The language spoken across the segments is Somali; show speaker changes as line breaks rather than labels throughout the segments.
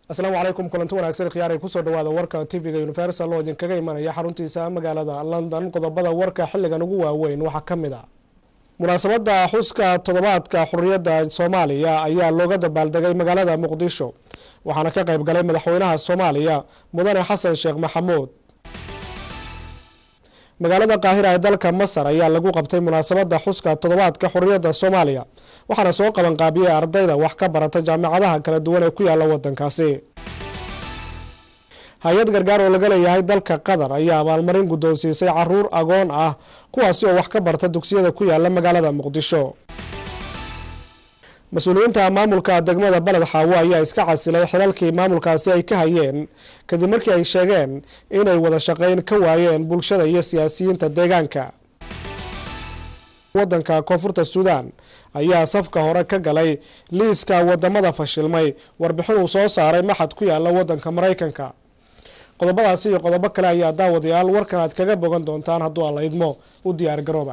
asalaamu calaykum kulanti wanaagsan khiyaaray kusoo dhawaada warka tv-ga universal oo idinkaga imanaya xaruntiisa magaalada london qodobada warka xilligan ugu waaweyn waxaa ka mid a munaasabada xuska toddobaadka xuriyadda soomaaliya ayaa looga dabaaldegay magaalada muqdisho waxaana ka qayb galay madaxweynaha soomaaliya mudane xasan sheekh maxamuud magaalada qaahira ee dalka masar ayaa lagu qabtay munaasabada xuska toddobaadka xuriyadda soomaaliya waxaana soo qabanqaabiyey ardayda wax ka barata jaamacadaha kala duwan ee ku yaala wadankaasi hay-ad gargaar oo laga leeyahay dalka qatar ayaa abaalmarin guddoonsiisay caruur agoon ah kuwaasi oo wax ka barta dugsiyada ku yaala magaalada muqdisho mas-uuliyiinta maamulka degmada baled xaawo ayaa iska casilay xilalkii maamulkaasi ay ka hayeen kadib markii ay sheegeen inay wada shaqeyn ka waayeen bulshada iyo siyaasiyiinta deegaanka wadanka koonfurta suudaan ayaa safka hore ka galay liiska wadamada fashilmay warbixin uu soo saaray maxad ku yaala wadanka maraykanka qodobadaasi iyo qodobo kale ayaa daawadayaal warkan aad kaga bogan doontaan hadduu alla idmo u diyaar garooba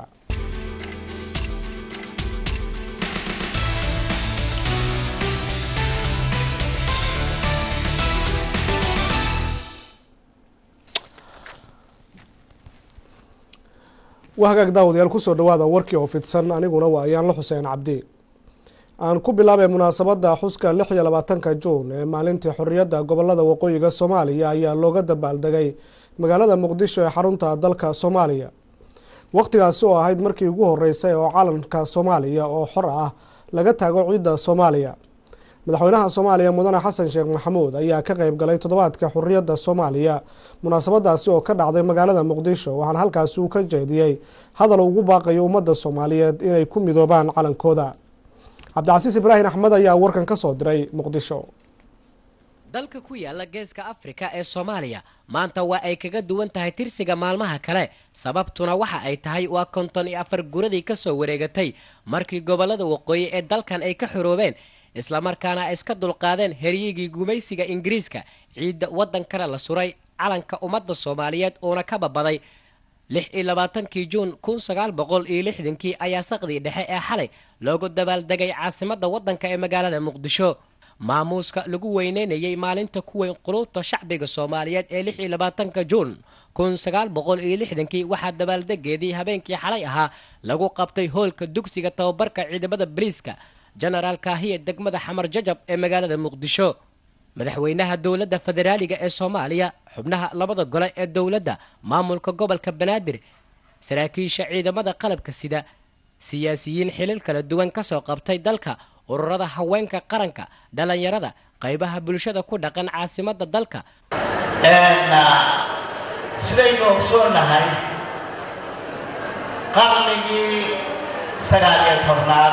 waa hagaag daawadayaal kusoo dhawaada warkii oo fidsan aniguna waa ayaanla xuseen cabdi aan ku bilaabay munaasabada xuska lix iyo labaatanka juun ee maalintii xoriyadda gobolada waqooyiga soomaaliya ayaa looga dabaaldegay magaalada muqdisho ee xarunta dalka soomaaliya waqtigaasi oo ahayd markii ugu horeysay oo calanka soomaaliya oo xor ah laga taago ciidda soomaaliya madaxweynaha soomaaliya mudane xasan sheekh maxamuud ayaa ka qeyb galay toddobaadka xuriyadda soomaaliya munaasabadaasi oo ka dhacday magaalada muqdisho waxaana halkaasi uu ka jeediyey hadal ugu baaqayo ummadda soomaaliyeed inay ku midoobaan calankooda cabdicasiis ibraahim axmed ayaa warkan ka soo diray muqdisho
dalka ku yaala geeska afrika ee soomaaliya maanta waa ay kaga duwan tahay tirsiga maalmaha kale sababtuna waxa ay tahay waa konton iyo afar guradii kasoo wareegatay markii gobolada waqooyi ee dalkan ay ka xoroobeen islamarkaana ay iska dulqaadeen heryigii gumaysiga ingiriiska ciidda waddankana la suray calanka ummadda soomaaliyeed uuna ka babaday lix iyo labaatankii juun kun sagaal boqol iyo lixdankii ayaa saqdii dhexe ee xalay loogu dabaaldegay caasimadda waddanka ee magaalada muqdisho maamuuska lagu weyneynayay maalinta ku weyn quluubta shacbiga soomaaliyeed ee lix iyo labaatanka juun kun sagaal boqol iyo lixdankii waxaa dabaaldegeedii habeenkii xalay ahaa lagu qabtay hoolka dugsiga tababarka ciidamada baliiska jenaraal kaahiya degmada xamar jajab ee magaalada muqdisho madaxweynaha dowladda federaaliga ee soomaaliya xubnaha labada gole ee dowladda maamulka gobolka banaadir saraakiisha ciidamada qalabka sida siyaasiyiin xilil kala duwan kasoo qabtay dalka ururada haweenka qaranka dhalinyarada qaybaha bulshada ku dhaqan caasimadda dalka
sidaynu ogsoonahay qarnigii sagaal iyo tobnaad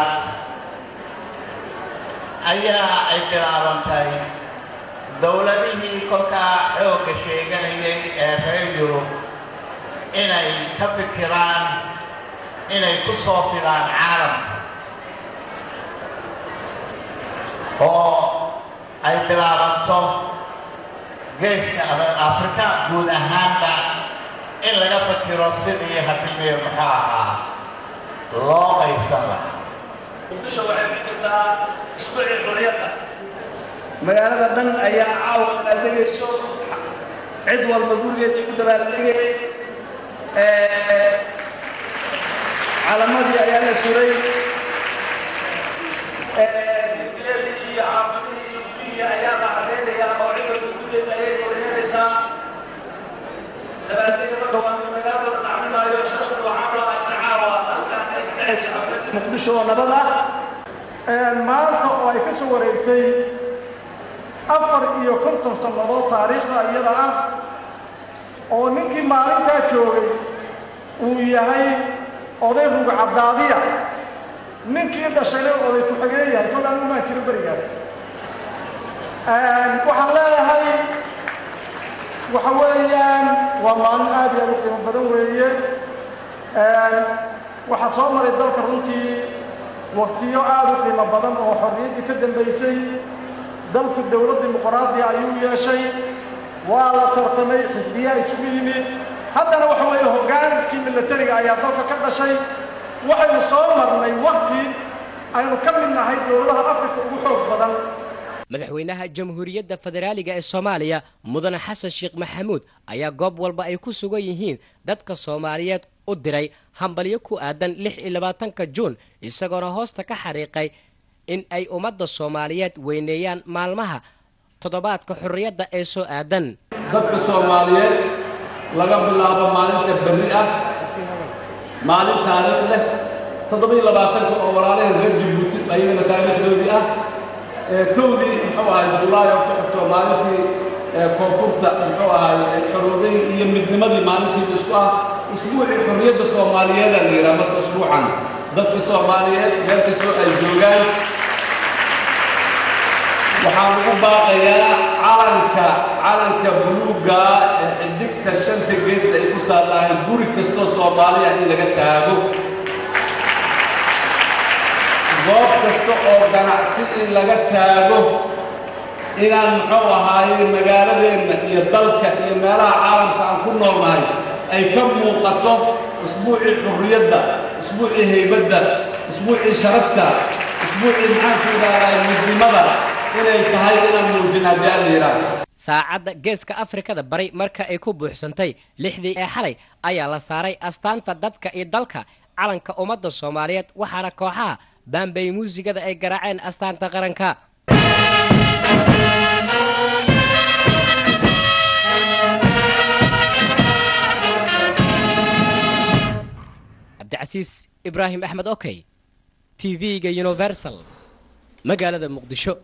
ayaa ay bilaabantay dowladihii kolkaa xoogga sheeganayay ee reer yurub inay ka fikiraan inay ku soo filaan caalamka oo ay bilaabanto geeska afrika guud ahaanba in laga fikiro sidii hadilmiyo muxuu ahaa loo qaybsan lahaa
muqdisho waxay ku jirtaa isbuucii xuriyadda magaalada dhan ayaa caawa dabaaldegayso cid walba gurigeedii ku dabaaldegay calamadii ayaa la suray dibiyadii iyo xaafadihii iyo gurihii ayaa la cadaynayaa oo cid walba gurigeeda ayay koryeynaysaa dabaaldega marka waa magaalada la dhacminaayo sharafta waxaa loo arka caawa halkaan ay ka dhexayso muqdisho oo nabad ah
maanta oo ay ka soo wareegtay afar iyo konton sannadood taariikhda iyada ah oo ninkii maalintaa joogay uu yahay oday rugcadaadiya ninkii dhashayna oday ku-xigeen yahay kol anigu maan jirin berigaas waxaan leeyahay waxa weeyaan waa maalin aad iyo aad u qiimo badan weeye waxaa soo maray dalka runtii waktiyo aad u qiimo badan oo xorriyaddii ka dambaysay dalku dowlad dimuqraadiya ayuu yeeshay waa la tartamay xisbiyaa isugu yimi haddana waxa weeye hoggaankii milatariga ayaa dalka ka dhashay waxaynu soo marnay wakti aynu ka mid nahay dowladaha afrika ugu xoog badan
madaxweynaha jamhuuriyadda federaaliga ee soomaaliya mudane xasan sheekh maxamuud ayaa goob walba ay ku sugan yihiin dadka soomaaliyeed u diray hambalyo ku aadan lix iyo labaatanka juun isagoona hoosta ka xariiqay in ay ummadda soomaaliyeed weyneeyaan maalmaha toddobaadka xorriyadda ee soo aadan
dadka soomaaliyeed laga bilaabo maalinta berri ah maalin taariikh leh toddoba iyo labaatanka oo walaalaheen reer jabuuti ayagana taariikhdoodii ah kowdii muxuu ahay julaay oo ku xigto maalintii koonfurta muxuu ahay xorooday iyo midnimadii maalintiiba isku ah isbuucii xorriyadda soomaaliyeeda la yidhaha marka isbuucan dadka soomaaliyeed meel kastoo ay joogaan waxaan ugu baaqayaa calanka calanka buluugga ee xidigta shanta geesta ay ku taallahay guri kastoo soomaaliya in laga taago goob kasta oo ganacsi in laga taago inaan muxuu ahaaye magaaladeenna iyo dalka iyo meelaha caalamka aan ku noolnahay ay ka muuqato isbuucii xurriyadda isbuucii haybadda isbuucii sharafta isbuucii maxaanku idhahdaa midnimada inay tahay inaan muujin haddii aan la yidhaahdo
saacadda geeska afrikada bari marka ay ku buuxsantay lixdii ee xalay ayaa la saaray astaanta dadka iyo dalka calanka ummadda soomaaliyeed waxaana kooxaha baambay muusigada ay garaaceen astaanta qaranka cabdicasiis ibraahim axmed okey t v-ga universal magaalada muqdisho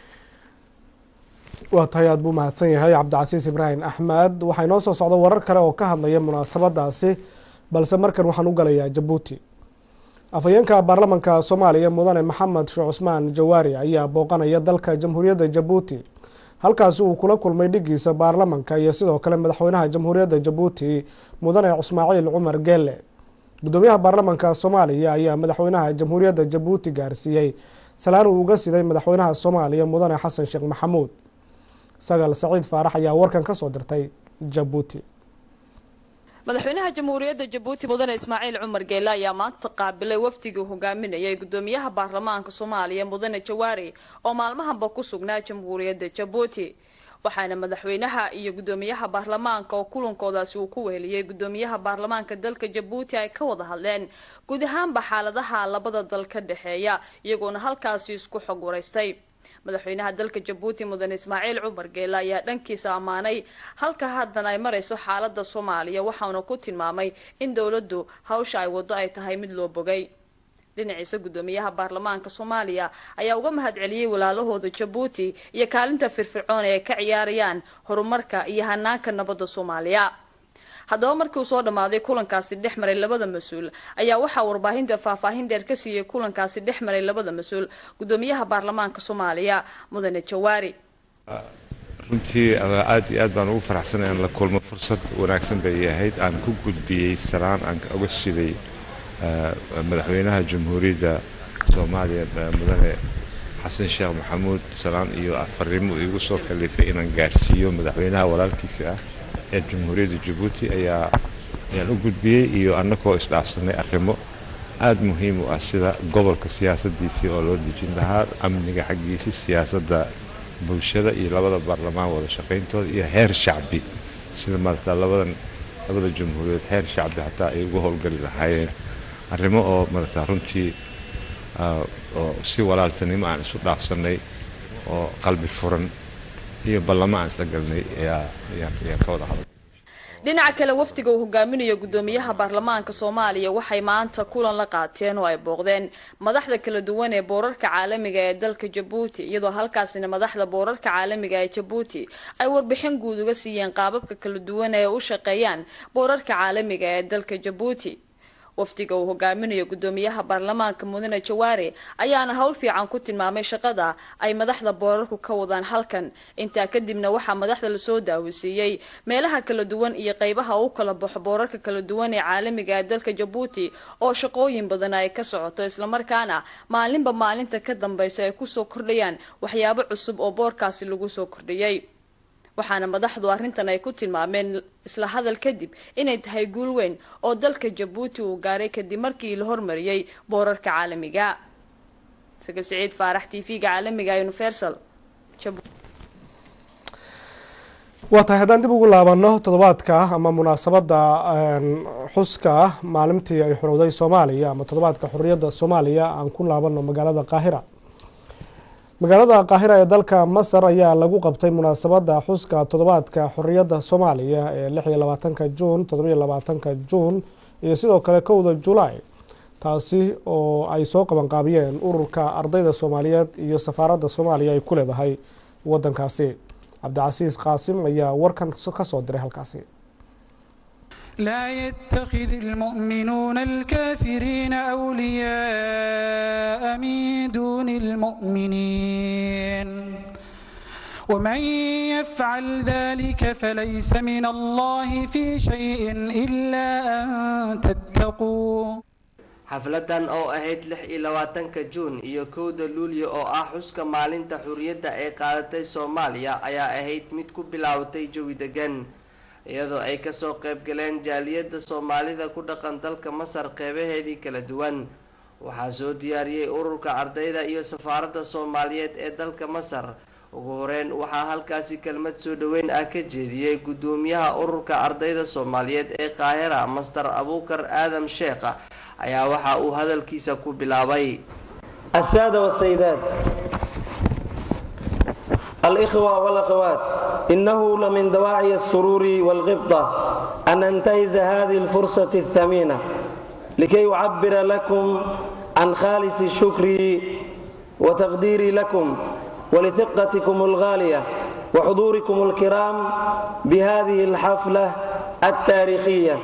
waa tahay aada buu mahadsan yahay cabdicasiis ibraahim axmed waxaa inoo soo socda warar kale oo ka hadlaya munaasabadaasi balse markan waxaan u galayaa jabuuti afhayeenka baarlamanka soomaaliya mudane maxamed sheekh cusmaan jawaari ayaa booqanaya dalka jamhuuriyadda jabuuti halkaasi uu kula kulmay dhigiisa baarlamanka iyo sidoo kale madaxweynaha jamhuuriyadda jabuuti mudane ismaaciil cumar geelle gudoomiyaha baarlamanka soomaaliya ayaa madaxweynaha jamhuuriyadda jabuuti gaarsiiyey salaan uu uga siday madaxweynaha soomaaliya mudane xasan sheekh maxamuud sagal saciid faarax ayaa warkan kasoo dirtay jabuuti
madaxweynaha jamhuuriyadda jabuuti mudane ismaaciil cumar geelle ayaa maanta qaabilay wafdigii hogaaminayay gudoomiyaha baarlamaanka soomaaliya mudane jawaari oo maalmahanba ku sugnaa jamhuuriyadda jabuuti waxaana madaxweynaha iyo gudoomiyaha baarlamaanka oo kulankoodaasi uu ku weheliyey gudoomiyaha baarlamaanka dalka jabuuti ay ka wada hadleen guud ahaanba xaaladaha labada dal ka dhexeeya iyagoona halkaasi isku xog waraystay madaxweynaha dalka jabuuti mudane ismaaciil cumar geelle ayaa dhankiisa ammaanay halka haddana ay marayso xaalada soomaaliya waxauna ku tilmaamay in dowladdu hawsha ay wado ay tahay mid loo bogay dhinaciisa gudoomiyaha baarlamaanka soomaaliya ayaa uga mahadceliyey walaalahooda jabuuti iyo kaalinta firfircoon ee ay ka ciyaarayaan horumarka iyo hanaanka nabadda soomaaliya haddaba markii uu soo dhammaaday kulankaasi dhex maray labada mas-uul ayaa waxaa warbaahinta faahfaahin dheer ka siiyey kulankaasi dhex maray labada mas-uul gudoomiyaha baarlamaanka soomaaliya mudane jawaari
runtii aad iyo aad baan ugu faraxsanay aan la kulmo fursad wanaagsan bay ahayd aan ku gudbiyey salaan aan uga siday madaxweynaha jamhuuriyadda soomaaliya mudane xasan sheekh maxamuud salaan iyo fariimo iigu soo kalifay inaan gaarsiiyo madaxweynaha walaalkiisa ah ee jamhuuriyadda jabuuti ayaa ayaan u gudbiyey iyo annagoo isdhaafsanay arrimo aada muhiim u ah sida gobolka siyaasadiisii oo loo dejin lahaa amniga xaggiisii siyaasadda bulshada iyo labada baarlamaan wada shaqayntooda iyo heer shacbi sida maarata labadan labada jamhuuriyaed heer shacbi xataa ay ugu howlgali lahaayeen arrimo oo maarata runtii oo si walaaltanimo aan isu dhaafsannay oo qalbi furan iyo ballamo aan isla galnay ayaa ka wada hadal
dhinaca kale wafdiga uu hogaaminayo gudoomiyaha baarlamaanka soomaaliya waxay maanta kulan la qaateen oo ay booqdeen madaxda kala duwan ee boorarka caalamiga ee dalka jabuuti iyadoo halkaasina madaxda boorarka caalamiga ee jabuuti ay warbixin guud uga siiyeen qaababka kala duwan ee u shaqeeyaan boorarka caalamiga ee dalka jabuuti wafdiga uu hogaaminayo gudoomiyaha baarlamaanka mudane jawaare ayaana howl fiican ku tilmaamay shaqada ay madaxda boorarku ka wadaan halkan intaa kadibna waxaa madaxda lasoo daawisiiyey meelaha kala duwan iyo qeybaha u kala baxo boorarka kala duwan ee caalamiga ee dalka jabuuti oo shaqooyin badan ay ka socoto islamarkaana maalinba maalinta ka dambeysa ay kusoo kordhayaan waxyaabo cusub oo boorkaasi lagu soo kordhiyey waxaana madaxdu arrintan ay ku tilmaameen isla hadal kadib inay tahay guul weyn oo dalka jabuuti uu gaaray kadib markii la hormariyey boorarka caalamiga sagal siciid faarax t v-ga caalamiga universal
waa tahay haddaan dib ugu laabano toddobaadka ama munaasabadda xuska maalintii ay xorowday soomaaliya ama toddobaadka xorriyadda soomaaliya aan ku laabano magaalada qaahira magaalada qaahira ee dalka masar ayaa lagu qabtay munaasabadda xuska toddobaadka xorriyadda soomaaliya ee lix iyo labaatanka juun toddobiyo labaatanka juun iyo sidoo kale kowda julaay taasi oo ay soo qabanqaabiyeen ururka ardayda soomaaliyeed iyo safaaradda soomaaliya ay ku leedahay wadankaasi cabdicasiis qaasim ayaa warkan ka soo diray halkaasi
لا يتخذ المؤمنون الكافرين أولياء من دون المؤمنين ومن يفعل ذلك فليس من الله في شيء إلا أن تتقوا
xafladan oo ahayd lix iyo labaatanka juun iyo kowda luulyo oo ah xuska maalinta xuriyadda ay qaadatay soomaaliya ayaa ahayd mid ku bilaabatay jawi degan iyadoo ay kasoo qaybgaleen jaaliyadda soomaalida ku dhaqan dalka masar qeybaheedii kala duwan waxaa soo diyaariyey ururka ardayda iyo safaaradda soomaaliyeed ee dalka masar ugu horeyn waxaa halkaasi kelmad soo dhoweyn ah ka jeediyey guddoomiyaha ururka ardayda soomaaliyeed ee qaahira master abuukar aadam sheekha ayaa waxa uu hadalkiisa ku bilaabay
السادة والسيدات الإخوة والأخوات إنه لمن دواعي السرور والغبطة أن أنتهز هذه الفرصة الثمينة لكي أعبر لكم عن خالص الشكر وتقديري لكم ولثقتكم الغالية وحضوركم الكرام بهذه الحفلة التاريخية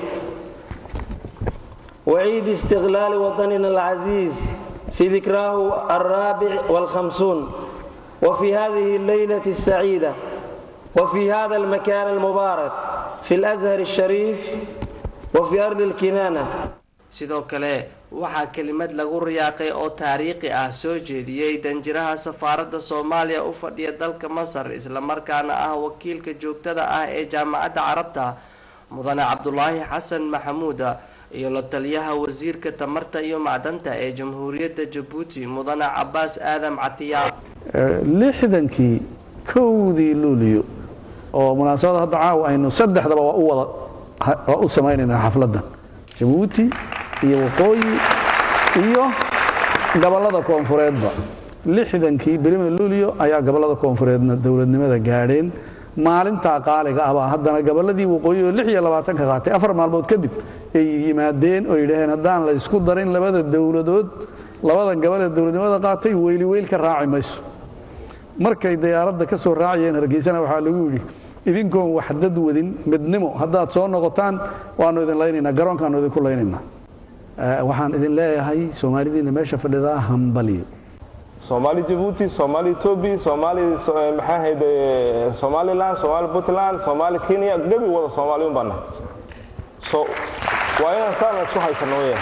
وعيد استغلال وطننا العزيز في ذكراه الرابع والخمسون وفي هذه الليلة السعيدة وفي هذا المكان المبارك في الأزهر الشريف وفي أرض الكنانة
sidoo kale waxaa kelimad lagu riyaaqay oo taariikhi ah soo jeediyey danjiraha safaaradda soomaaliya u fadhiya dalka masar islamarkaana ah wakiilka joogtada ah ee jaamacadda carabta mudane cabdulaahi xasan maxamuuda iyo la taliyaha wasiirka tamarta iyo macdanta ee jamhuuriyadda jabuuti mudane cabaas aadam catiya
lixdankii kowdii luuliyo oo munaasabada hadda caawa aynu saddexdaba waa u wada waa u samaynaynaa xafladdan jabuuti iyo waqooyi iyo gobollada koonfureedba lixdankii berima luuliyo ayaa gobollada koonfureedna dowladnimada gaadheen maalintaa qaaliga ah baa haddana gobolladii waqooyi oo lix iyo labaatanka qaatay afar maalmood kadib ay yimaadeen oo yidhaaheen haddaan la ysku darin labada dowladood labada gobol ee dowladnimada qaatay weyli weyl ka raaci mayso markay diyaaradda ka soo raacayeen hargeysana waxaa lagu yidhi idinkoon wax dad wadin midnimo haddaad soo noqotaan waannu idin laynaynaa garoonkaannu idinku laynaynaa waxaan idin leeyahay soomaalidiina meesha fadhidaa hambaliyo
soomaali jabuuti soomaali etoobiya soomaali maxaa ahayd somaliland soomaali puntland soomaali kenya gebi wada soomaali un baan nahay so waa inaan saana isku haysano weyaan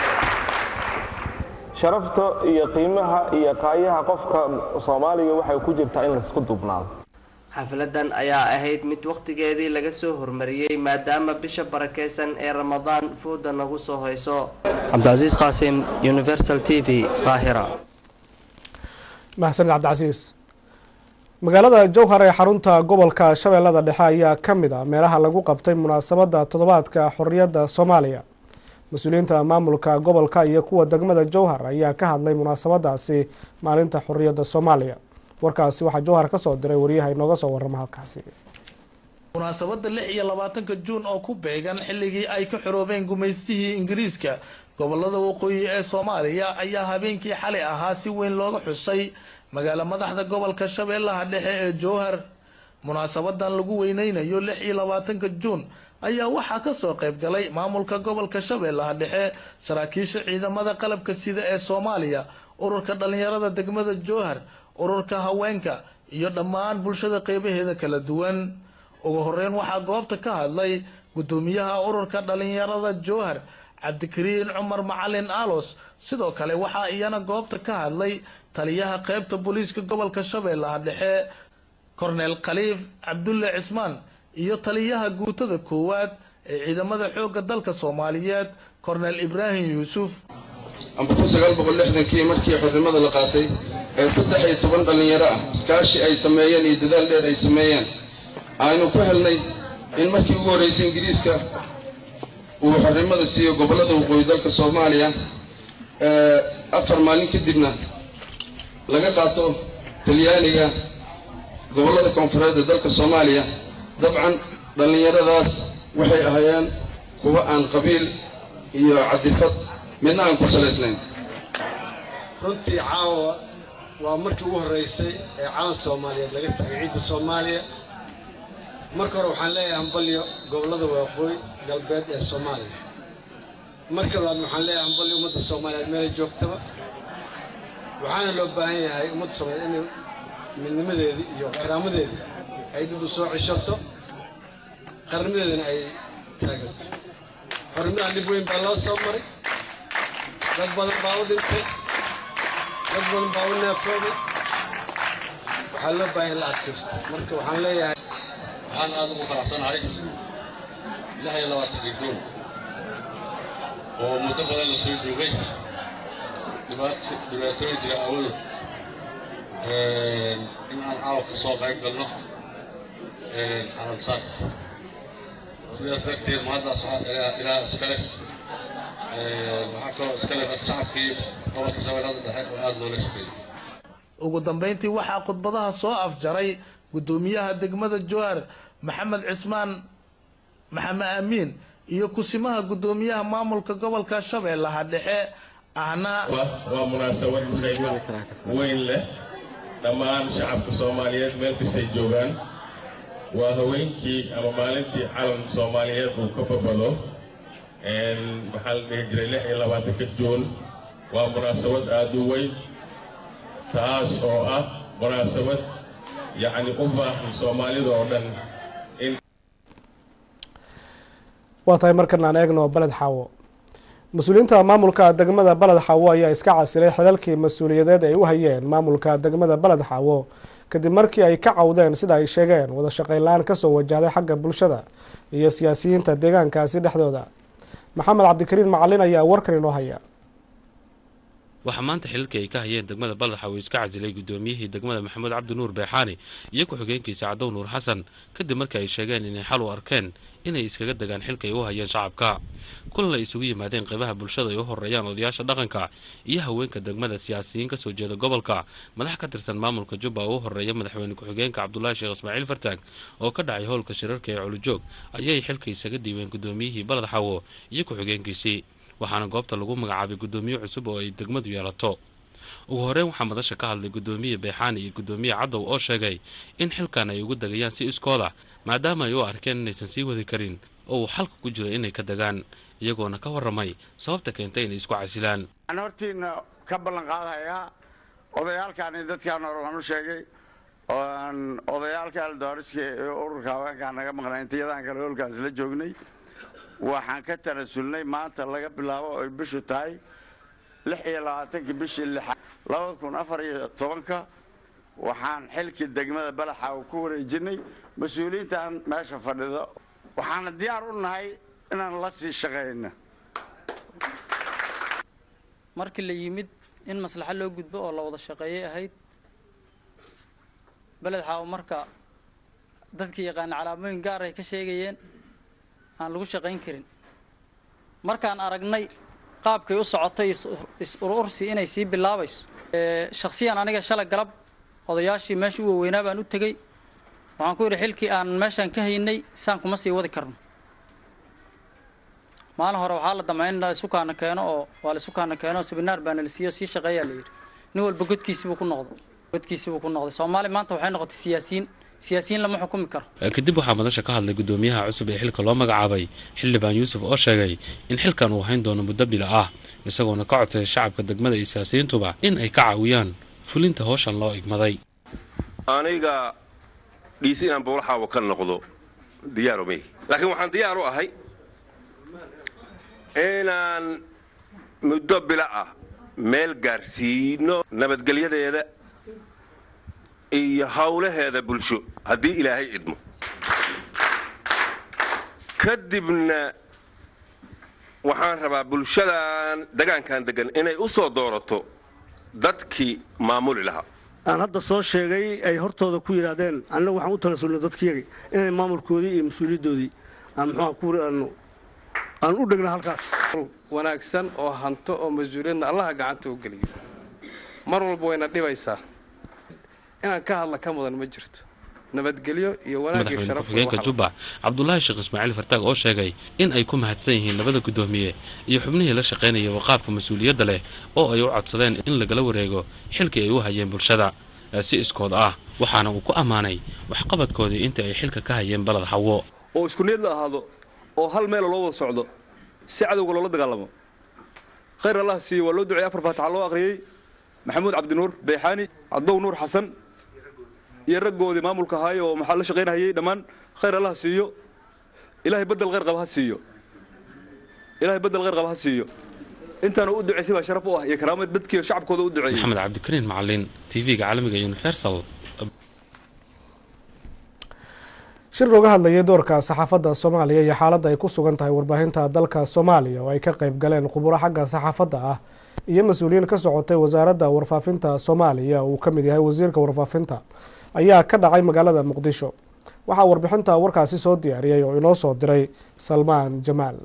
sharafta iyo qiimaha iyo qaayaha qofka soomaaliga waxay ku jirtaa in laisku duubnaado
xafladan ayaa ahayd mid wakhtigeedii laga soo hormariyey maadaama bisha barakeysan ee ramadaan fooda nagu soo hayso cabdicasiis qaasim universal t v qaahira
mahadsanid cabdicasiis magaalada jowhar ee xarunta gobolka shabeellada dhexe ayaa ka mid a meelaha lagu qabtay munaasabadda toddobaadka xorriyadda soomaaliya mas-uuliyiinta maamulka gobolka iyo kuwa degmada jowhar ayaa ka hadlay munaasabadaasi maalinta xorriyadda soomaaliya warkaasi waxaa jowhar ka soo diray waryaha inooga soo warrama halkaasi
munaasabadda lix iyo labaatanka juun oo ku beegan xilligii ay ka xoroobeen gumaystihii ingiriiska gobolada waqooyi ee soomaaliya ayaa habeenkii xalay ahaa si weyn looga xusay magaalo madaxda gobolka shabeellaha dhexe ee jowhar munaasabadan lagu weyneynayo lix iyo labaatanka juun ayaa waxaa kasoo qayb galay maamulka gobolka shabeellaha dhexe saraakiisha ciidamada qalabka sida ee soomaaliya ururka dhalinyarada degmada jowhar ururka haweenka iyo dhammaan bulshada qeybaheeda kala duwan ugu horeyn waxaa goobta ka hadlay gudoomiyaha ururka dhalinyarada jowhar cabdikariin cumar macalin alos sidoo kale waxaa iyana goobta ka hadlay taliyaha qeybta booliiska gobolka shabeellaha dhexe korneel khaliif cabdulle cismaan iyo taliyaha guutada koowaad ee ciidamada xoogga dalka soomaaliyeed korneel ibraahim yuusuf
amba kun sagaal boqol lixdankii markii xornimada la qaatay ee saddex iyo toban dhallinyaro ah iskaashi ay sameeyeen iyo dadaal dheer ay sameeyeen aynu ku helnay in markii ugu horraysay ingiriiska uu xornimada siiyo gobollada waqooyi dalka soomaaliya afar maalin kadibna laga qaato talyaaniga gobollada koonfureed ee dalka soomaaliya dabcan dhallinyaradaas waxay ahaayeen kuwa aan qabiil iyo cadifad midna aan ku salaysnayn
runtii caawa waa markii ugu horraysay ee calan soomaaliyeed laga tagay ciidda soomaaliya marka hore waxaan leeyahay hambalyo gobollada waaqooyi galbeed ee soomaaliya marka labaad waxaan leeyahay hambalyo ummadda soomaaliyeed meelay joogtaba waxaana loo baahan yahay ummadda soomaaliyeed inay midnimadeedii iyo karaamadeedii ay dib u soo ceshato qarnimadeedana ay taaganto xornimadan dhib weyn baa loo soo maray dad badan baa u dhintay dad badan baa u neefooday waxaa loo baahan in la adkaysto marka waxaan leeyahay
waxaan aad ugu faraxsanahay lix iyo labaatankii juun oo muddo badan la soo joogay dhibaatooyin jira awoodo in aan caawa ka soo qayb galno calansaar sidaas darteed mahaddaas ilaa iskale waxaa kaloo iskale shacabkii gobolka shabeellada dhexe oo aada loola shaqeeyey
ugu dambayntii waxaa khudbadaha soo afjaray guddoomiyaha degmada jowhar maxamed cismaan maxamed amiin iyo kusimaha guddoomiyaha maamulka gobolka shabeellaha dhexe ahna
waa munaasabad qiimo weyn leh dhammaan shacabka soomaaliyeed meel kastay joogaan waa haweenkii ama maalintii calan soomaaliyeed uu ka babado waxaa la dhihi jiray lix iyo labaatanka juun waa munaasabad aad u weyn taas oo ah munaasabad yacni u baahan soomaalida oo dhan in
waa tahay markan aan eegno baled xaawo mas-uuliyiinta maamulka degmada baled xaawo ayaa iska casilay xilalkii mas-uuliyadeed ay u hayeen maamulka degmada baled xaawo kadib markii ay ka cawdeen sida ay sheegeen wada shaqayn la-aan kasoo wajahday xagga bulshada iyo siyaasiyiinta deegaankaasi dhexdooda maxamed cabdikariin macalin ayaa warkan inoo haya
waxaa maanta xilalkii ay ka hayeen degmada baldaxa uu iska casilay guddoomiyihii degmada maxamuud cabdi nuur beexaani iyo ku-xigeenkiisa cadow nuur xasan kadib markii ay sheegeen inay xal u arkeen inay iskaga degaan xilka ay u hayeen shacabka kulan ay isugu yimaadeen qaybaha bulshada ay u horeeyaan odayaasha dhaqanka iyo haweenka degmada siyaasiyiin kasoo jeeda gobolka madax ka tirsan maamulka jubba oo u horeeya madaxweyne ku-xigeenka cabdulaahi sheekh ismaaciil fartaag oo ka dhacay howlka shirarka ee culujoog ayay xilka isaga dhiibeen guddoomiyihii balad xawo iyo ku-xigeenkiisii waxaana goobta lagu magacaabay guddoomiye cusub oo ay degmadu yeelato ugu horeyn waxaa madasha ka hadlay guddoomiye beexaani iyo guddoomiye cadow oo sheegay in xilkan ay ugu degayaan si iskooda maadaama ay u arkeen inaysan sii wadi karin oo uu xalka ku jiro inay ka degaan iyagoona ka warramay sababta keentay inay isku casilaan
waxaan hortiina ka ballan qaadayaa odayaalkaani dadkaan hore waan u sheegay oan odayaalka aldooriska ee ururka haweenkaan naga maqnay intayadaan kale hoolkaas la joognay waxaan ka tanasulnay maanta laga bilaabo oy bishu tahay lix iyo labaatankii bishii lixaad labada kun afar iyo tobanka waxaan xilkii degmada balaxa ku wareejinay mas-uuliyiintan meesha fadhida waxaana diyaar u nahay inaan la sii shaqayno
markii la yimid in maslaxo loo gudbo oo la wada shaqeeyay ahayd beled xaawo marka dadkii yaqaana calaamooyin gaar ay ka sheegayeen aan lagu shaqayn karin markaan aragnay qaabkay u socotay is-urursi inay sii bilaabayso shakhsiyan aniga shalay galab odayaashii meesha u waaweynaa baan u tegey waxaan ku yidhi xilkii aan meeshaan ka haynay saan kuma sii wadi karno maalin hore waxaa la damcay in la isu kaana keeno oo waa la isu kaana keeno sibinaar baana la siiyo sii shaqeeyaa la yidhi nin walba godkiisibuu ku noqday godkiisibuu ku noqday soomaali maanta waxay noqotay siyaasiyiin siyaasiyiin lama xukumi karo
kadib waxaa madasha ka hadlay guddoomiyaha cusub ee xilka loo magacaabay xildhibaan yuusuf oo sheegay in xilkan uu hayn doono muddo bila ah isagoona ka codsaday shacabka degmada iyo siyaasiyiintuba in ay ka caawiyaan fulinta howshan loo igmaday
aniga dhiisi inaan bowlaxaawo ka noqdo diyaaro mey laakiin waxaan diyaar u ahay inaan muddo bila ah meel gaarsiino nabadgelyadeeda iyo howlaheeda bulsho haddii ilaahay idmo kadibna waxaan rabaa bulshadan degaankan degan inay u soo doorato dadkii maamuli lahaa
aan hadda soo sheegay ay hortooda ku yidhaahdeen annagu waxaan u talasulnay dadkiyagi inay maamulkoodii iyo mas-uuliyaddoodii aan muxuuha ku aanu aan u dhegna halkaas
wanaagsan oo hanto oo mas-uuliyadna allaha gacanta u geliyo mar walba wayna dhibaysaa inaan ka hadla ka mudan ma jirto nabadgelyo iyo wanaag iyo
madaxweyne
sharaf
ku-xigeenka jubbac cabdulaahi sheekh ismaaciil fartaag oo sheegay in ay ku mahadsan yihiin labada guddoomiye iyo xubnihii la shaqaynaya waqaabka mas-uuliyadda leh oo ay u codsadeen in lagala wareego xilkii ay u hayeen bulshada ee si iskood ah waxaana uu ku ammaanay waxqabadkoodii intii ay xilka ka hayeen balad xawo
oo isku niyad la ahaado oo hal meela loo wada socdo si cadowga loola dagaalamo khayr allah siiyo waa loo duceeyey afar faataxa loo akhriyey maxamuud cabdinuur beexaani cadow nuur xasan iyo raggoodii maamulka ahaay oo maxaa la shaqaynahayey dhammaan khayr allah siiyo ilaahay bedel khayr qaba ha siiyo ilaahay bedel khayr qaba ha siiyo intaanu u duceysay baa sharaf u ah iyo karaamad dadkii shacabkooda u duceeyey
maxamed cabdikariin macalin tv-ga caalamiga universal
shir looga hadlayay doorka saxaafadda soomaaliya iyo xaaladda ay ku sugan tahay warbaahinta dalka soomaaliya oo ay ka qayb galeen khuburo xagga saxaafadda ah iyo mas-uuliyiin ka socotay wasaaradda warfaafinta soomaaliya uu ka mid yahay wasiirka warfaafinta ayaa ka dhacay magaalada muqdisho waxaa warbixinta warkaasi soo diyaariyay oo inoo soo diray salmaan jamaal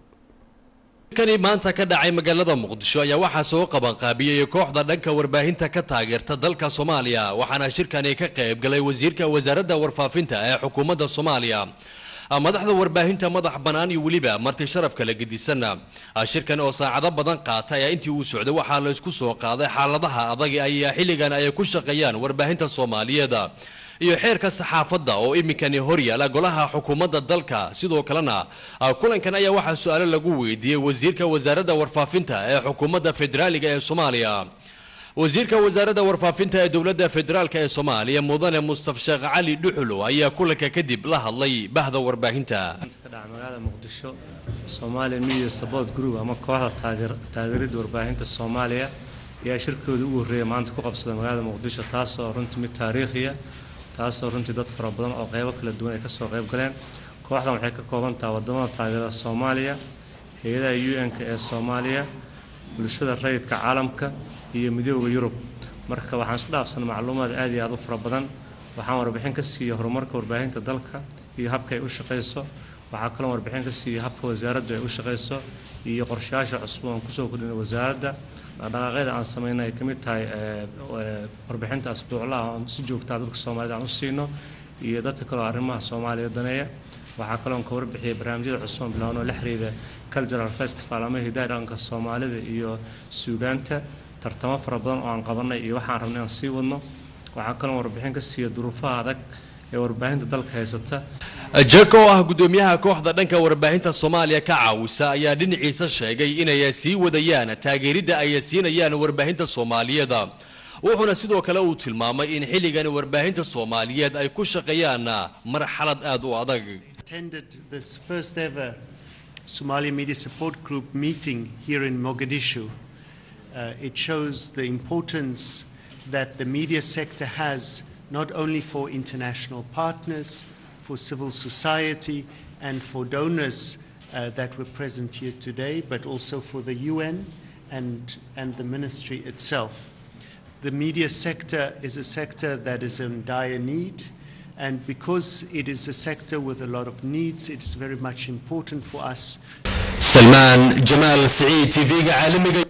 kani maanta ka dhacay magaalada muqdisho ayaa waxaa soo qabanqaabiyey kooxda dhanka warbaahinta ka taageerta dalka soomaaliya waxaana shirkani ka qayb galay wasiirka wasaaradda warfaafinta ee xukuumadda soomaaliya madaxda warbaahinta madax bannaan iyo weliba marti sharaf kala gedisan shirkan oo saacado badan qaata ayaa intii uu socday waxaa la isku soo qaaday xaaladaha adag ayaa xilligan ay ku shaqeeyaan warbaahinta soomaaliyeed iyo xeerka saxaafadda oo iminkani horyaala golaha xukuumadda dalka sidoo kalena kulankan ayaa waxaa su-aalo lagu weydiiyey wasiirka wasaaradda warfaafinta ee xukuumadda federaaliga ee soomaaliya wasiirka wasaaradda warfaafinta ee dowladda federaalk ee soomaaliya mudane mustaf sheekh cali dhuxulo ayaa kulanka kadib la hadlay bahda warbaahinta
magaalada muqdisho Somali Media Support Group ama kooxda taageer taageeridda warbaahinta Soomaaliya ayaa shirkooda ugu horreeyay maanta ku qabsaday magaalada muqdisho taasoo runtii mid taariikhiya taasoo runtii dad fara badan oo qaybo kala duwan ay kasoo qayb galeen kooxdan waxay ka kooban tahay wadamada taageerada Soomaaliya hay-adaha UN-ka ee Soomaaliya bulshada rayidka caalamka iyo midooda Yurub marka waxaan isku dhaafsanay macluumaad aad iyo aad u fara badan waxaan warbixin ka siiyey horumarka warbaahinta dalka iyo habka ay u shaqayso waxaa kaloo warbixin ka siiyey habka wasaaraddu ay u shaqayso iyo qorshayaasha cusub aan kusoo kordhinay wasaaradda dhaqaaqyada aan sameynay ay ka mid tahay warbixinta asbuuclaha aan si joogtaa dadka soomaalida aan u siino iyo dadka kaloo arrimaha soomaaliya daneeya waxaa kaloo ka warbixiyay barnaamijyada cusub aan bilaabno la xiriira cultural festival ama hidaha dhaqanka soomaalida iyo suugaanta tartamo fara badan oo aan qabanay iyo waxaan rabnay inaan sii wadno waxaa kaloo warbixin ka siiya duruufaha adag ee warbaahinta dalka haysata
jack oo ah gudoomiyaha kooxda dhanka warbaahinta soomaaliya ka caawisa ayaa dhinaciisa sheegay inay sii wadayaan taageeridda ay siinayaan warbaahinta soomaaliyeed wuxuuna sidoo kale uu tilmaamay in xilligan warbaahinta soomaaliyeed ay ku shaqeeyaan marxalad aad u adag
attended this first ever Somali Media Support Group meeting here in Mogadishu. Uh, it shows the importance that the media sector has not only for international partners, for civil society, and for donors uh, that were present here today, but also for the UN and, and the ministry itself. The media sector is a sector that is in dire need. And because it is a sector with a lot of needs, it is very much important for us.
سلمان جمال سعيد تيفيga caalamiga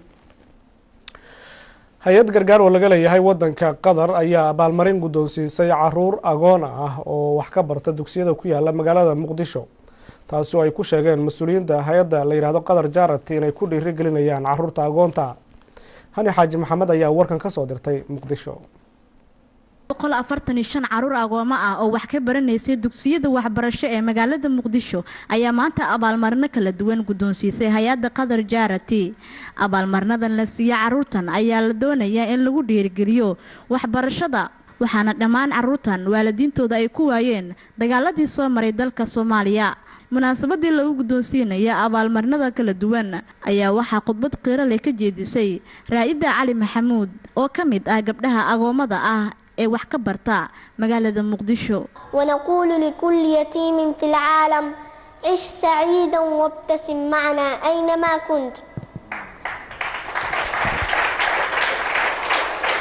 hay-ad gargaar oo laga leeyahay wadanka qatar ayaa abaalmarin guddoonsiisay caruur agoon ah oo wax ka barta dugsiyada ku yaala magaalada muqdisho taasi oo ay ku sheegeen mas-uuliyiinta hay-adda la yidhaahdo qatar jarati inay ku dhiirigelinayaan caruurta agoonta hani xaaji maxamed ayaa warkan ka soo dirtay muqdisho
boqol afartan iyo shan caruur agoomo ah oo wax ka baranaysay dugsiyada waxbarasho ee magaalada muqdisho ayaa maanta abaalmarino kala duwan guddoonsiisay hay-adda qatar jarati abaalmarinadan la siiya caruurtan ayaa la doonayaa in lagu dhiirigeliyo waxbarashada waxaana dhammaan caruurtan waalidiintooda ay ku waayeen dagaaladii soo maray dalka soomaaliya munaasabadii lagu guddoonsiinaya abaalmarinada kala duwan ayaa waxaa khudbad qiiro leh ka jeedisay raa-ida cali maxamuud oo ka mid ah gabdhaha agoomada ah ee wax ka barta magaalada muqdisho
ونقول لكل يتيم في العالم عش سعيدا وابتسم معنا أينما كنت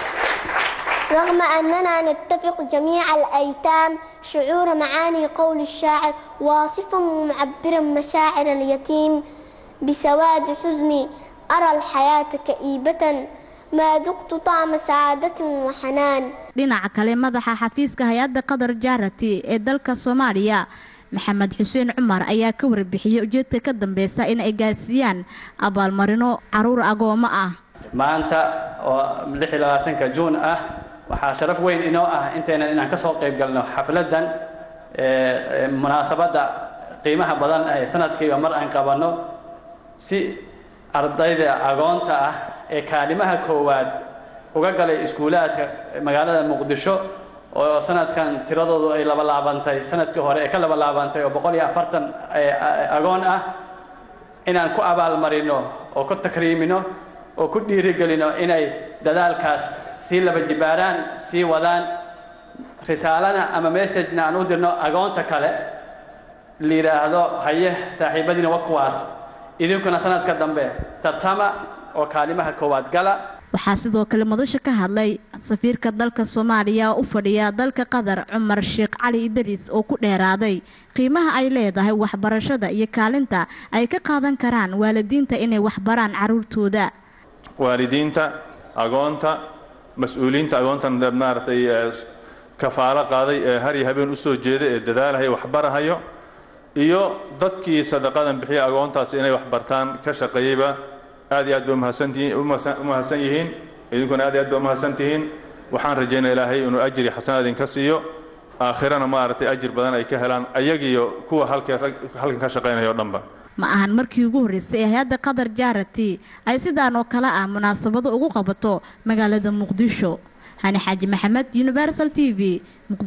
رغم أننا نتفق جميع الأيتام شعور معاني قول الشاعر واصفا ومعبرا مشاعر اليتيم بسواد حزني أرى الحياة كئيبة ما ذقت طعم سعادة وحنان
dhinaca kale madaxa xafiiska hay-adda qatar jarati ee dalka soomaaliya maxamed xuseen cumar ayaa ka warbixiyey ujeedka ka dambeysa in ay gaarsiiyaan abaalmarino caruur agoomo ah
maanta oo lix iyo labaatanka juun ah waxaa sharaf weyn inoo ah intaynan inaan ka soo qayb galno xafladdan munaasabadda qiimaha badan ee sanadkiiba mar aan qabanno si ardayda agoonta ah ee kaalimaha koowaad uga galay iskuulaadka magaalada muqdisho oo sanadkan tiradoodu ay laba laabantay sanadkii hore ee ka laba laabantay oo boqol iyo afartan agoon ah inaan ku abaalmarino oo ku takriimino oo ku dhiirigelino inay dadaalkaas sii laba jibaaraan sii wadaan risaalana ama messagena aan u dirno agoonta kale la yidhaahdo haye saaxiibadiina wa kuwaas idinkuna sanadka dambe tartama oo kaalimaha koowaad gala
waxaa sidoo kale madasha ka hadlay safiirka dalka soomaaliya oo u fadhiya dalka qatar cumar sheekh cali idris oo ku dheeraaday qiimaha ay leedahay waxbarashada iyo kaalinta ay ka qaadan karaan waalidiinta inay waxbaraan caruurtooda
waalidiinta agoonta mas-uuliyiinta agoonta maaragtay kafaalo qaaday ee har iyo habeen usoo jeeda ee dadaalahaya waxbarahayo iyo dadkii sadaqadan bixiya agoontaas inay waxbartaan ka shaqeeyeyba aad iyo aad bay umahadsantihiin u mahadsan yihiin idinkuna aad iyo aad bay umahadsan tihiin waxaan rajaynaya ilaahay inuu ajri xasanaad idinka siiyo aakhirana maaragtay ajir badan ay ka helaan ayagiyo kuwa halka halkan ka shaqaynaya o dhanba
ma ahan markii ugu horreysay ee hay-adda qatar jarati ay sidaan oo kale ah munaasabado ugu qabato magaalada muqdisho hani xaaji maxamed universal t v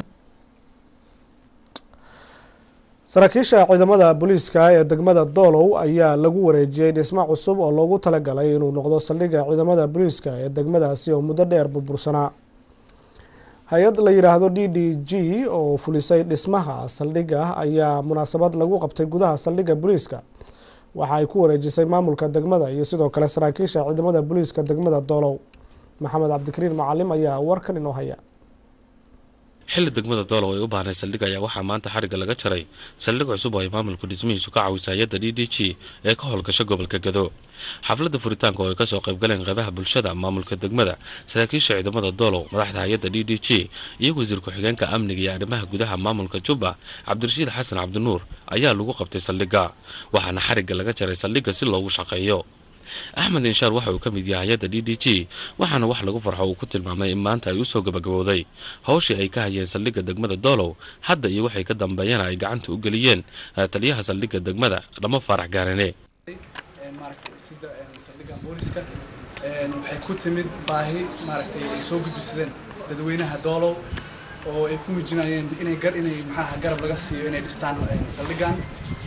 saraakiisha ciidamada booliiska ee degmada doolow ayaa lagu wareejiyey dhismo cusub oo loogu talagalay inuu noqdo saldhigga ciidamada booliiska ee degmadaasi oo muddo dheer burbursanaa hay-ad la yidhaahdo d d g oo fulisay dhismaha saldhigga ayaa munaasabad lagu qabtay gudaha saldhigga booliiska waxa ay ku wareejisay maamulka degmada iyo sidoo kale saraakiisha ciidamada booliiska degmada doolow maxamed cabdikariin macalim ayaa warkan inoo haya
xilli degmada doolow ay u baahnay saldhig ayaa waxaa maanta xarigga laga jaray saldhig cusub oo ay maamulku dhismihiisu ka caawisay hay-adda d d g ee ka howlgasha gobolka gado xafladda furitaanka oo ay kasoo qayb galeen qeybaha bulshada maamulka degmada saraakiisha ciidamada doolow madaxda hay-adda d d g iyo wasiir ku-xigeenka amniga iyo arrimaha gudaha maamulka jubba cabdirashiid xasan cabdinuur ayaa lagu qabtay saldhigga waxaana xarigga laga jaray saldhigga si loogu shaqeeyo axmed inshaar waxa uu ka mid yahay hay-adda d d g waxaana wax lagu farxo uu ku tilmaamay in maanta ay usoo gabagabowday howshii ay ka hayeen saldhigga degmada doolow hadda iyo waxay ka dambeeyana ay gacanta u geliyeen taliyaha saldhigga degmada dhamo faarax gaarane
maaragtay sida saldhigga booliska waxay ku timid baahi maaragtay ay soo gudbisadeen dadweynaha doolow oo ay ku muujinayeen inay gar inay maxaaha garab laga siiyo inay dhistaan saldhiggan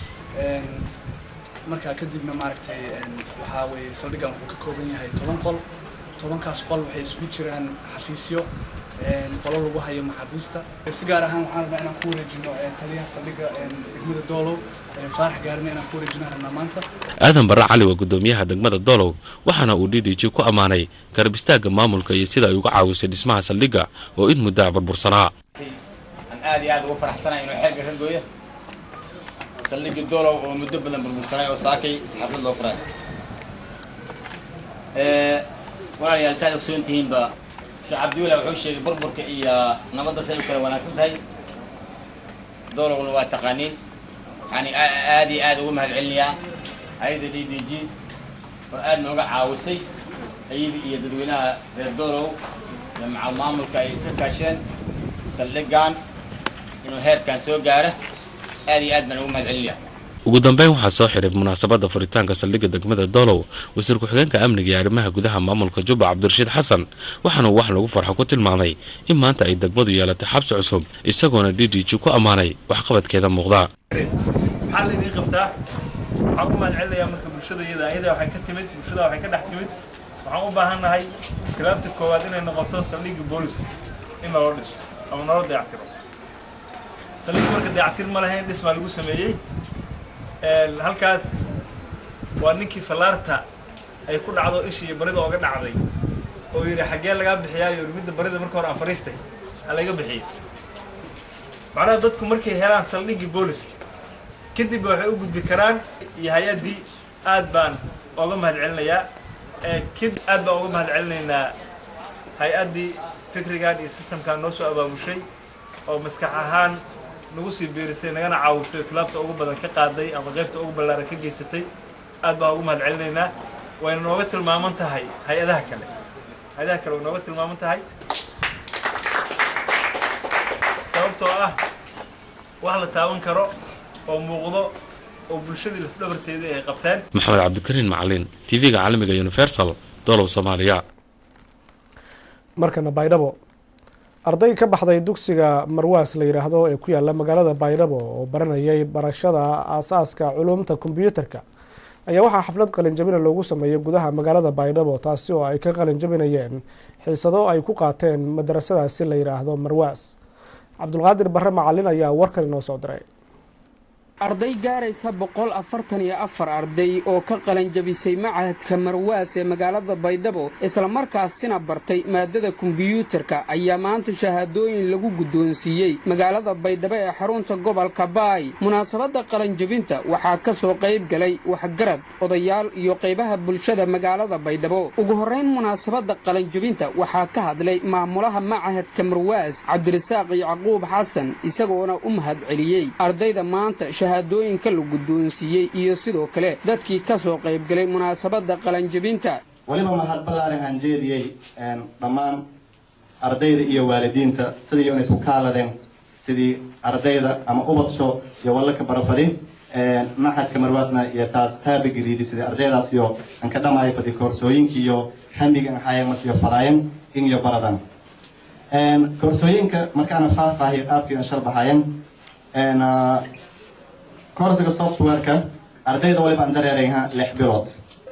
markaa kadibna maaragtay waxaa weeye saldhiggan wuxuu ka kooban yahay toban qol tobankaas qol waxay isugu jiraan xafiisyo qolo lagu hayo maxaabiista si gaar ahaan waxaan rabnaa inaan ku wareejino taliyaha saldhigga degmada doolow faarax gaarina inaan ku wareejinaan rabnaa maanta
aadan barre cali waa guddoomiyaha degmada doolow waxaana uu d d g ku ammaanay garab istaagga maamulka iyo sida ay uga caawisay dhismaha saldhigga oo in muddaa burbursanaa
aan aad iyo aad ugu faraxsanahay inuu xeelka ka gooyo saldhigga doolow oo muddo badan burbursanay oo saakay xaflad loo furay walaalayaal saad ogsoon tihiinba sheekh cabdiwela wuxuu sheegay burburka iyo nabadda say u kala wanaagsan tahay doolowna waa taqaaniin waxaan aad iyo aad ugu mahad celinayaa hay-adda d d g oo aad nooga caawisay ayada iyo dadweynaha reer doolow iyo maca maamulka ay iska kaasheen saldhiggan inuu heerkan soo gaaro aad iyo aad baan ugu mahad celinayaa
ugu dambeyn waxaa soo xiray munaasabadda furitaanka saldhigga degmada doolow wasiir ku-xigeenka amniga iyo arrimaha gudaha maamulka jubba cabdirashiid xasan waxaana uu wax lagu farxo ku tilmaamay in maanta ay degmadu yeelatay xabsi cusub isagoona d d g ku ammaanay waxqabadkeeda muuqda
maxaa laydin qabtaa waxaan ku mahad celinayaa marka bulshada iyada ayada waxay ka timid bulshada waxay ka dhex timid waxaan u baahannahay tilaabta koowaad inay noqoto saldhigga booliska in naloo dhiso ama naloo dayactiro saldhigga marka dayactir ma lahayn dhismaa lagu sameeyey halkaas waa ninkii fallaarta ay ku dhacdo ishii barida ooga dhacday oo yidhi xaggee lagaa bixiyaa iyo midda barida marka hore aan fariistay ha laga bixiyo macnaha dadku markay helaan saldhiggii booliska kadib waxay u gudbi karaan iyo hay-addii aad baan oga mahadcelinayaa kadib aad baan uga mahadcelinaynaa hay-addii fikrigan iyo systemkan noo soo abaamushay oo maskax ahaan nagu sii biirisay nagana caawisay tilaabta ugu badan ka qaaday ama qaybta ugu ballaaran ka geysatay aad baan ugu mahadcelinaynaa wayna nooga tilmaaman tahay hay-adaha kale hay-adaha kale way nooga tilmaaman tahay sababtoo ah wax la taaban karo oo muuqdo oo bulshadii lafdhabarteedii ay qabteen
maxamed cabdikariin macalin tv-ga caalamiga universal dolow soomaaliya
markana baydhabo arday ka baxday dugsiga marwaas la yidhaahdo ee ku yaala magaalada baydhabo oo baranayay barashada aasaaska culuumta kombyuutarka ayaa waxaa xaflad qalinjabina loogu sameeyey gudaha magaalada baydhabo taasi oo ay ka qalinjabinayeen xiisado ay ku qaateen madarasadaasi la yidhaahdo marwaas cabdulqaadir barre macalin ayaa warkan inoo soo diray
arday gaaraysa boqol afartan iyo afar arday oo ka qalanjabisay machadka marwaas ee magaalada baydhabo islamarkaasina bartay maadada kombiyuutarka ayaa maanta shahaadooyin lagu guddoonsiiyey magaalada baydhabo ee xarunta gobolka baay munaasabadda qalanjabinta waxaa ka soo qayb galay waxgarad odayaal iyo qaybaha bulshada magaalada baydhabo ugu horrayn munaasabadda qalanjabinta waxaa ka hadlay maamulaha machadka marwaas cabdirasaaq yacquub xasan isagoona u mahad celiyey ardayda maanta shahaadooyinka la guddoonsiiyey iyo sidoo kale dadkii ka soo qaybgalay munaasabadda qalanjabinta
weliba mahad ballaaran aan jeediyey dhammaan ardayda iyo waalidiinta sidii inay isku kaaladeen sidii ardayda ama ubadsho iyo wallaka barafadi maxadka marwaasna iyo taas taabageliidi sidii ardaydaas iyo aan ka dhamaayo fadi koorsooyinka iyo hamiga aan hayamas iyo fadaayan in iyo baradan koorsooyinka markaana faahfaahiyo qaabkii aan shalbahayan koorsiga softwareka ardayda waliba aan dareerayha lix bilood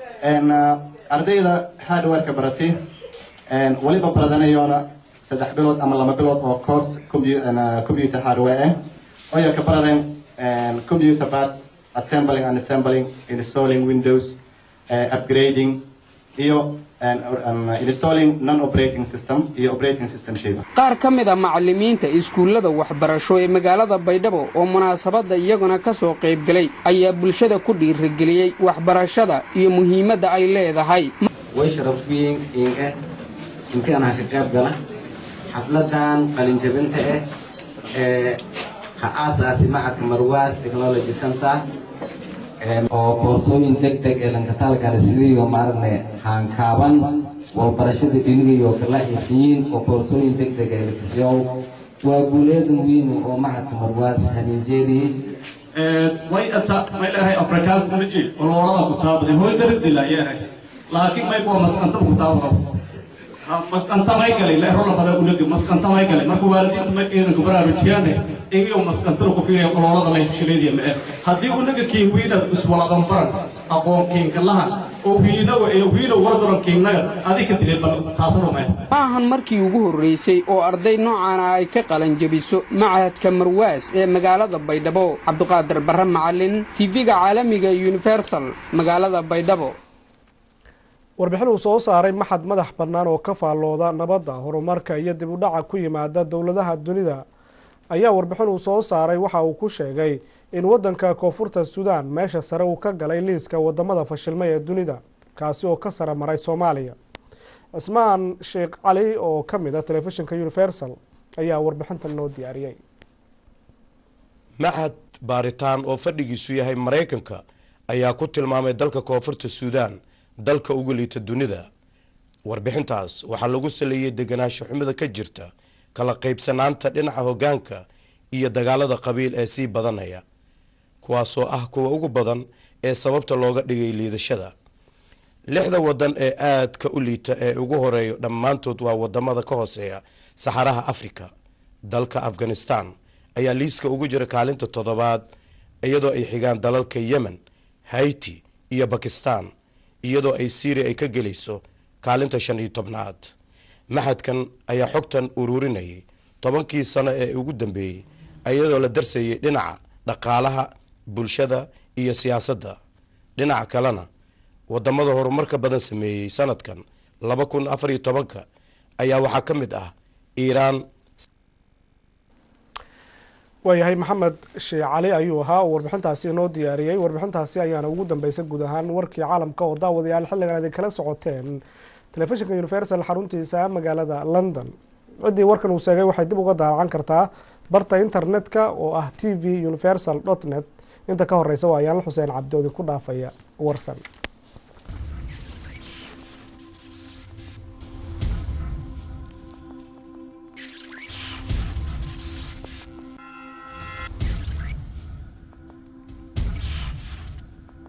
ardayda hardwareka baratay waliba baradanayoona saddex bilood ama laba bilood oo course computer hardware ah oyo ka baradeen computer parts assembling and assembling installing windows upgrading iyo installing non-operating system iyo operating system shayba
qaar ka mid a macallimiinta iskuullada waxbarasho ee magaalada baydhabo oo munaasabadda iyaguna ka soo qaybgalay ayaa bulshada ku dhiirigeliyey waxbarashada iyo muhiimadda ay leedahay
way sharafiyin inga intii anaa ka qayb gala xafladan qalinjabinta ah ee ha aasaasi macadka marwaas technology center oo koorsooyin deg deg ee lankataalkana sidiiba maaragna haankaaban walbarashada dhinigayo kala heshiyiin oo koorsooyin deg deg ee lakisiyow waa guuleedan weyn oo macadka marwaas haniinjeediyey
way ata may leedahay afrikaanka maji oloolada ku taabaday hooy darabdilayeeray laakiin may kuwa maskanta ku taabado maskanta may galay leero labada unaga maskanta may galay marka waalidiinta may ciidanka baraarujiyaane igiyo maskantana ku fiiraya oloolada leh shileediya ma eh haddii unaga kiin wiinad iswaladan baran aqoon kiinka lahan oo wiinawa ee wiinow wardaran kiinnaga adika dilay bal taasaba may
ma ahan markii ugu horraysay oo arday noocaana ay ka qalanjabiso machadka marwaas ee magaalada baydhabo cabduqaadir barre macalin tv-ga caalamiga universal magaalada baydhabo
warbixin uu soo saaray maxad madax bannaan oo ka faallooda nabadda horumarka iyo dib u dhaca ku yimaada dowladaha dunida ayaa warbixin uu soo saaray waxa uu ku sheegay in waddanka koonfurta suudaan meesha sare uu ka galay liiska wadamada fashilmay ee dunida kaasi oo ka sare maray soomaaliya cismaan sheekh cali oo ka mid a telefishinka universal ayaa warbixintan noo diyaariyey
maxad baaritaan oo fadhigiisu yahay maraykanka ayaa ku tilmaamay dalka koonfurta suudaan dalka ugu liita dunida warbixintaas waxaa lagu saleeyey deganaansho xumida ka jirta kala qaybsanaanta dhinaca hoggaanka iyo dagaalada qabiil ee sii badanaya kuwaasoo ah kuwa ugu badan ee sababta looga dhigay liidashada lixda wadan ee aadka u liita ee ugu horeeyo dhammaantood waa wadamada ka hooseeya saxaraha afrika dalka afghanistan ayaa liiska ugu jira kaalinta toddobaad iyadoo ay xigaan dalalka yemen haiti iyo bakistan iyadoo ay syria ay ka gelayso kaalinta shan iyo tobnaad maxadkan ayaa xogtan ururinayay tobankii sano ee ugu dambeeyey iyadoo la darsayay dhinaca dhaqaalaha bulshada iyo siyaasadda dhinaca kalena wadamada horumarka badan sameeyey sanadkan laba kun afar iyo tobanka ayaa waxaa ka mid ah iiraan
waayahay maxamed sheekh cali ayuu ahaa oo warbixintaasi inoo diyaariyey warbixintaasi ayaana ugu dambeysay guud ahaan warkii caalamka oo daawadayaal xilligan idin kala socoteen telefishinka universal xaruntiisa magaalada london ciddii warkan uu sheegay waxay dib uga daawacan kartaa barta internetka oo ah t v universal dot net inta ka horeysa waa ayaanla xuseen cabdi oo idinku dhaafaya warsan